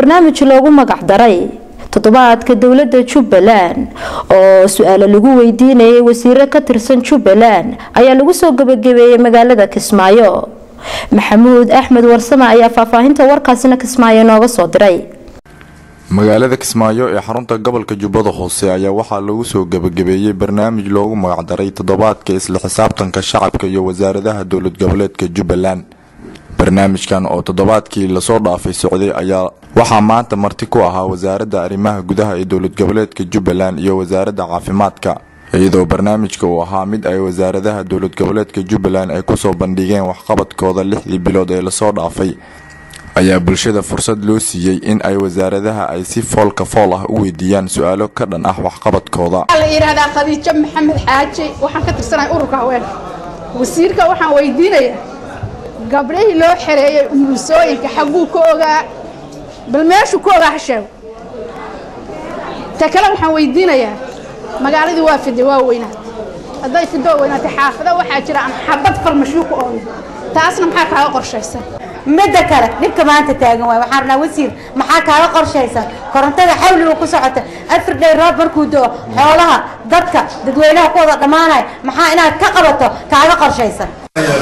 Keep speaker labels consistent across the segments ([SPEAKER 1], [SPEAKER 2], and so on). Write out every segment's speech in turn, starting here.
[SPEAKER 1] barnaamij loogu magac daray toddobaadka dowlada jubbaland oo su-aalo lagu weydiinayay wasiiro ka tirsan jubbaland ayaa lagu soo gabagabeeyey magaalada kismaayo maxamuud axmed warsame ayaa faahfaahinta warkaasina kismaayo nooga soo diray
[SPEAKER 2] magaalada kismaayo ee xarunta gobolka jubbada hoose ayaa waxaa lagu soo gabagabeeyey barnaamij loogu magacdaray toddobaadka isla xisaabtanka shacabka iyo wasaaradaha dowlad goboleedka jubbaland barnaamijkan oo toddobaadkii lasoo dhaafay socday ayaa waxaa maanta marti ku ahaa wasaaradda arrimaha gudaha ee dowlad goboleedka jubbaland iyo wasaaradda caafimaadka iyadoo barnaamijka uu ahaa mid ay wasaaradaha dowlad goboleedka jubbaland ay kusoo bandhigeen waxqabadkooda lixdii bilood ee lasoo dhaafay ayaa bulshada fursad loo siiyey in ay wasaaradaha ay si foolka fool ah u weydiiyaan su-aalo ka dhan ah waxqabadkooda
[SPEAKER 3] waxaa la yidhaahdaa khadiijo maxamed xaaji waxaan ka tirsanahay ururka haweenka wasiirka waxaan weydiinayaa gabdhihii loo xereeyey umulisooyinka xagguu ka ogaa bal meeshuu ka ogaa ha sheego ta kale waxaan weydiinayaa magaaladii waa fiday waa weynaatay hadday fido weynaatay xaafado waxaa jira aan xabad farmashiyo ku oolin taasna maxaa kaaga qorshaysan
[SPEAKER 4] midda kale dhibka maanta taagan waay waxaan rabnaa wasiir maxaa kaaga qorshaysan korontada xawliga ku socota afar dhay roob markuu do xoolaha dadka dadweynaha ku wada dhammaanaya maxaa inaad ka qabato kaaga qorshaysan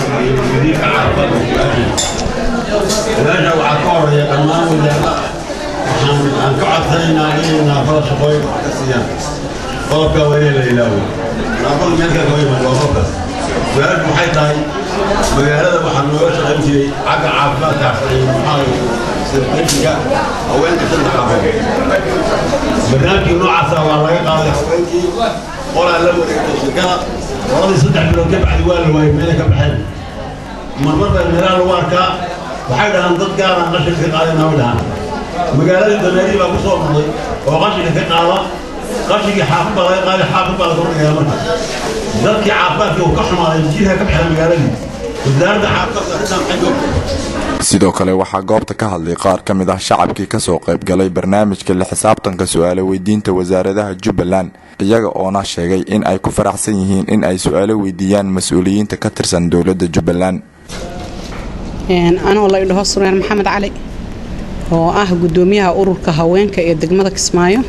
[SPEAKER 5] meesha waxaa ka horeeya dhammaan wasaarada waxaan ka codsanaynaa inay naafada shaqooyin wax ka siiyaan qodobka waa inay la ilaawo naafada meelka ka yimaad waa qofkaas su-aashu waxay tahay magaalada waxaa nooga shaqayn jiray xagga caafimaadka maxaa sirqishiga haweenka shanta xaafood barnaamijkii noocaasa waa laga qaaday haweenkii qolaa la wareegtay shirkada qoladii saddex bilood ka bacdi waa la waayay meelay ka baxeen marmar baa meelaha lagu arkaa waxay dhahaan dad gaaraan qashinka ka qaadayna way dhahaan magaaladii dameerii baa ku soo noqday oo qashinka ka qaada qashinkii xaafad baa laga qaaday xaafad baa laga horgaya marka dadkii caafimaadkii uu ka xumaaday jiirka ka baxay magaaladii wasaaradda caafimaadka arrintan maxay joogtay
[SPEAKER 2] sidoo kale waxaa goobta ka hadlay qaar ka mid ah shacabkii kasoo qaybgalay barnaamijka la xisaabtanka su-aalo weydiinta wasaaradaha jubbaland iyaga oona sheegay in ay ku faraxsan yihiin in ay su-aalo weydiiyaan mas-uuliyiinta ka tirsan dowladda jubbaland
[SPEAKER 6] anoo la idhaho sureer maxamed cali oo ah gudoomiyaha ururka haweenka ee degmada kismaayo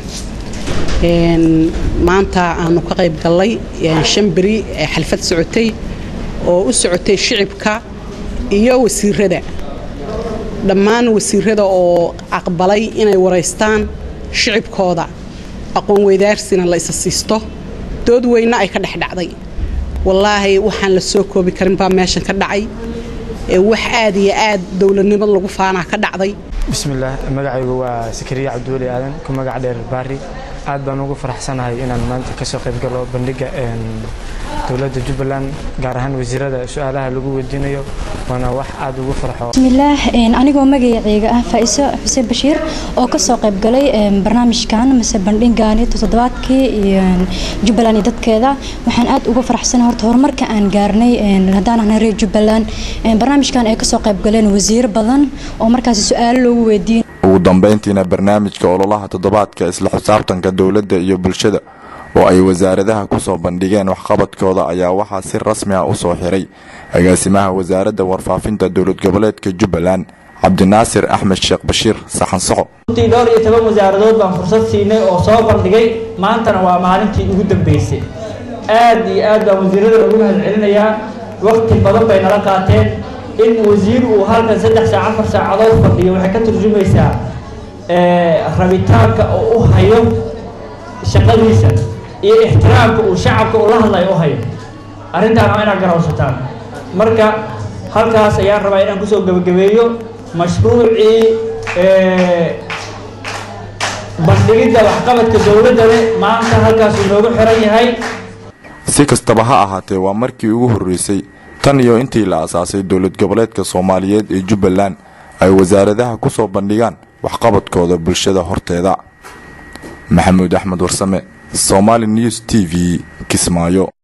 [SPEAKER 6] maanta aanu ka qayb gallay shan beri ee xalfad socotay oo u socotay shicibka iyo wasiirada dhammaan wasiirada oo aqbalay inay waraystaan shicibkooda aqoon weydaarsina la isa siisto dood weyna ay ka dhex dhacday wallaahi waxaan la soo koobi karin baa meeshan ka dhacay wax aad iyo aad dowladnimad lagu faanaa ka dhacday
[SPEAKER 7] bismillaah magacaygu waa sakariya cabdiweli aadan ku magac dheer baari aad baan ugu faraxsanahay inaan maanta kasoo qayb galo bandhiga dowladda jubbaland gaar ahaan wasiirada su-aalaha lagu weydiinayo waana wax aad ugu farxo
[SPEAKER 8] bismillaah anigoo magacayga ah faa'iso xuseen bashiir oo kasoo qayb galay barnaamijkan mase bandhigaani toddobaadkii jubbaland iyo dadkeeda waxaan aad ugu faraxsanahay horta horumarka aan gaarnay haddaan ahnay reer jubbaland barnaamijkan ay kasoo qayb galeen wasiiro badan oo markaasi su-aalo loogu weydiin
[SPEAKER 2] ugu dambeyntiina barnaamijka ololaha toddobaadka isla xisaabtanka dowladda iyo bulshada oo ay wasaaradaha kusoo bandhigeen waxqabadkooda ayaa waxaa si rasmi ah usoo xiray agaasimaha wasaaradda warfaafinta dowlad goboleedka jubbaland cabdinaasir axmed sheekh bashiir saxan soco
[SPEAKER 9] runtii dhowr iyo toban wasaaradood baan fursad siinay oo soo bandhigay maantana waa maalintii ugu dambeysay aad iyo aad baan wasiirada ugu mahad celinayaa waqti badan bay nala qaateen in wasiir uu halkan saddex saac afar saacadood fadhiyo waxay ka turjumaysaa rabitaanka oo u hayo shaqadiisa iyo ixtiraamka uu shacabka ula hadlayo u hayo arrintaan waa inaad garawsataan marka halkaas ayaan rabaa inaan kusoo gebagabeeyo mashruucii bandhigidda waxqabadka dowladdane maanta halkaasuu noogu xiran yahay
[SPEAKER 2] si kastaba ha ahaatee waa markii ugu horreysay tan iyo intii la asaasay dowlad goboleedka soomaaliyeed ee jubbaland ay wasaaradaha kusoo bandhigaan waxqabadkooda bulshada horteeda maxamuud axmed warsame somaali news t v kismaayo